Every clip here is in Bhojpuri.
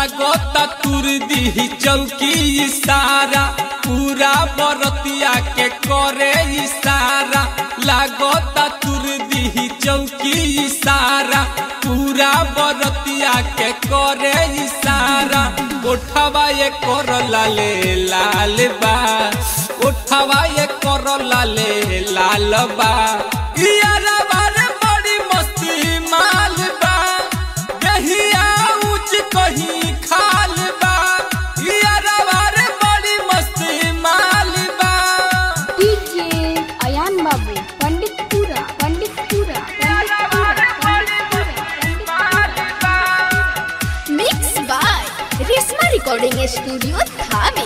लागता तुर दी चौकी इशारा पूरा बरतिया के करे इशारा लागता तुर दी चौकी इशारा पूरा बरतिया के करे इशारा उठवा ये कर लाले लाल बा उठवा ये कर लाले लाल बा यारा बारे बड़ी मस्ती माल बा दहिया ऊंच कहीं खाल बा यारा बारे बड़ी मस्ती माल बा DJ Ayan Babu Panditpura Panditpura Panditpura Panditpura mix by Reshma recording studio Thawe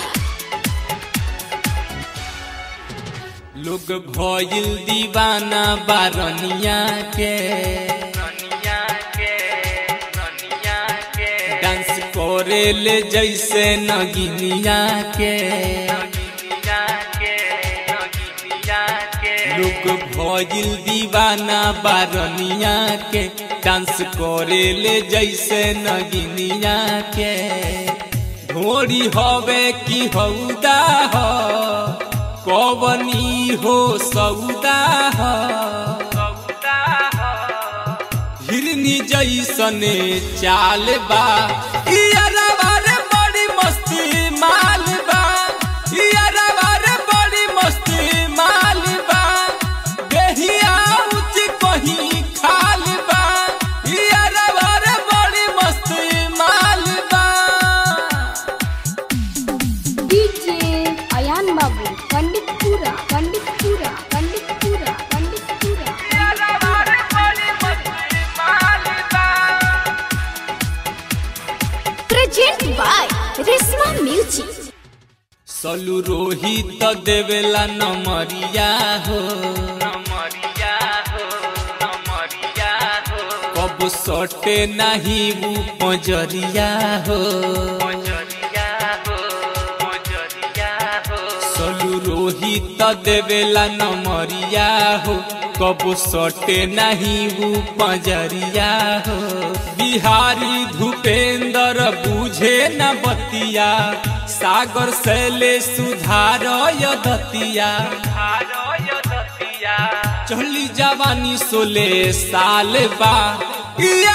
लोग भइल दीवाना बारनिया के डांस करे ले जैसे नगिनिया के लोग भइल दीवाना बारनिया के डांस करे ले जैसे नगिनिया के ढोरी हवे की हौदा हो कवनी हो सौदा हो हिरनी जैसने चाल बा इयरवा रे बड़ी मस्ती माल बा इयरवा रे बड़ी मस्ती माल बा देहिया ऊंच कहीं खाल बा इयरवा रे बड़ी मस्ती माल बा DJ Ayan Babu Panditpura Panditpura Panditpura Panditpura present by Reshma music सलू रोहित देवेला नमरिया हो कब सटे नहीं वो पजरिया हो सलू रोहित देवेला नमरिया हो कब सटे नहीं वो पजरिया हो बिहारी भूपेंद्र बुझे न बतिया सागर शैले सुधार दतिया चली जवानी सोले साल बा